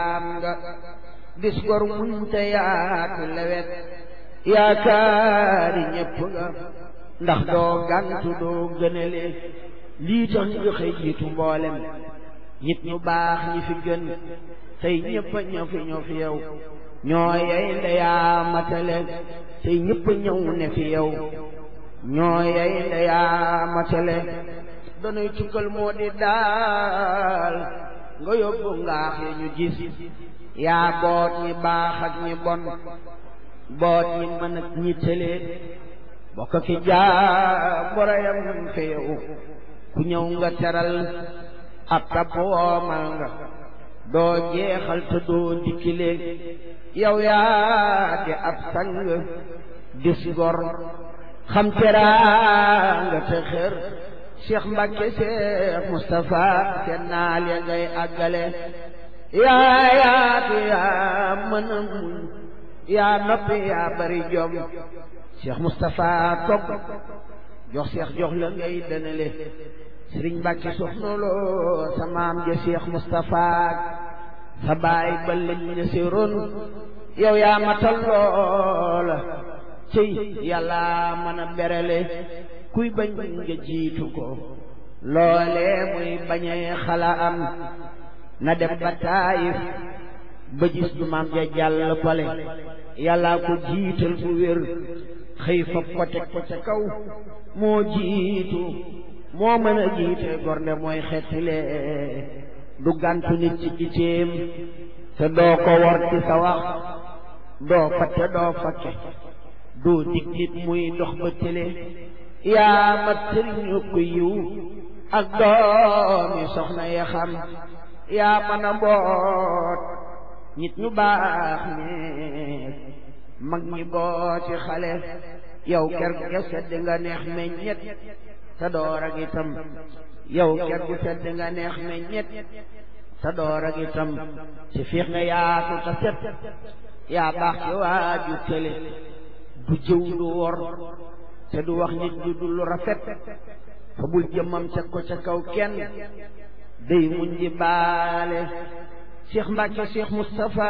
am nga dis gor muñ te yaatu lewet yaakaari ñépp nga ndax doo gantu doo gënale lii tax nga xëy jiitu mboolem nit ñu baax ñi fi gën tey ñëpp a ñëw fi ñëw fi yow ñoo yey ndeyaa matale tey ñëpp a ñëw ne fi yow ñoo yey ndeyaa matale danuy tukkal moo di daal nga yóbbu ngaax yi ñu gis yaa boot ñi baax ak ñi bon boot ñi mën ak ñi tële bokk ki jaa borayam fi yow ku ñëw nga teral ab tapp woomal nga doo jeexal te doo dikkile yow yaa di ab sang dis gor xam teraanga te xër Cheikh Mbacke Cheikh Moustapha seen naal ya ngay àggale yaa yaatu yaa mën a muñ yaa noppi yaa bari jom Cheikh Moustapha togg jox Cheikh jox la ngay dënale Sëriñ Mbacke soxna loo sa maam ja Cheikh Moustapha sa baay ba lañ ne si ron yow yaa matal loola cëy yàlla mën a berale kuy bañ nga jiitu ko loole muy bañee xala am na dem ba taayif ba gis du maam ja jàll pale yàlla ko jiital bu wér xëy fa ko teg ko ca kaw moo jiitu moo mën a jiite gornde mooy xettile du gàntu nit ci itéem te doo ko wor ci sa wax doo fatte doo fakke doo dig nit muy dox ba tële yaa mat sëriñu ko yiw ak doomi soxna ya xam yaa mën a boot nit ñu baax ñeek mag ñi booti xale yow ker gu sedd nga neex meññet te door ak itam yow ker gu sedd nga neex meññet te door ak itam ci fiix nga yaatu te set yaa baax ci waaju tële du jëw du wor te du wax nit du dul rafet fa bul jëmmam teg ko ca kaw kenn day muñ di baale Cheikh Mbacke Cheikh Moustapha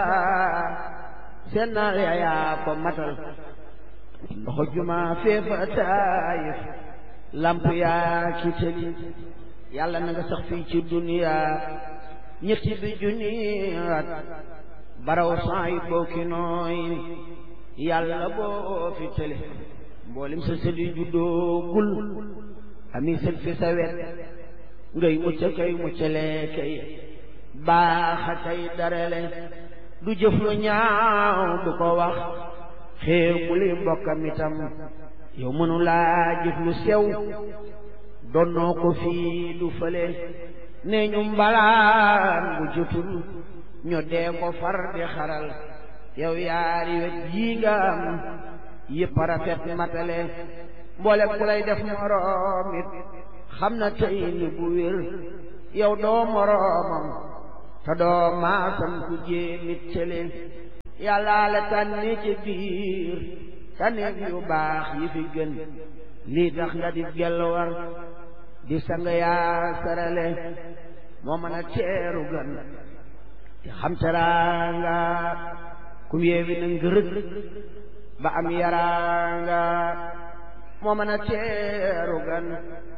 seen naa yaa ko matal ndoxo juma feefa taayif lamp yaa ki tëli yàlla na nga sax fii ci duniya ñetti bi junniyaat baraw saay booki nooy yàlla boo fi tële mboolem sa sëli juddoo gul ami sët fi sa wet ngay mucc kay muccale kay baaxa kay darale du jëf lu ñaaw du ko wax xeew bu li mbokkam itam yow mënu laa jëf lu sew donnoo ko fii du fële nee ñu mbalaan bu jotul ñu dee ko far di xaral yow yaari wet yii nga am yëpp rafet matale mboole ku lay def moroom it xam na tey ni bu wér yow doo moroomam te doo maasam ku jéemit cële yàllaa la tànni ci biir tànneef yu baax yi fi gën lii tax nga di gelwar di sang yaa sarale moo mën a teeru gan te xam teraanga ku yeewi na ngërëg ba am yaraanga moo mën a teeru gan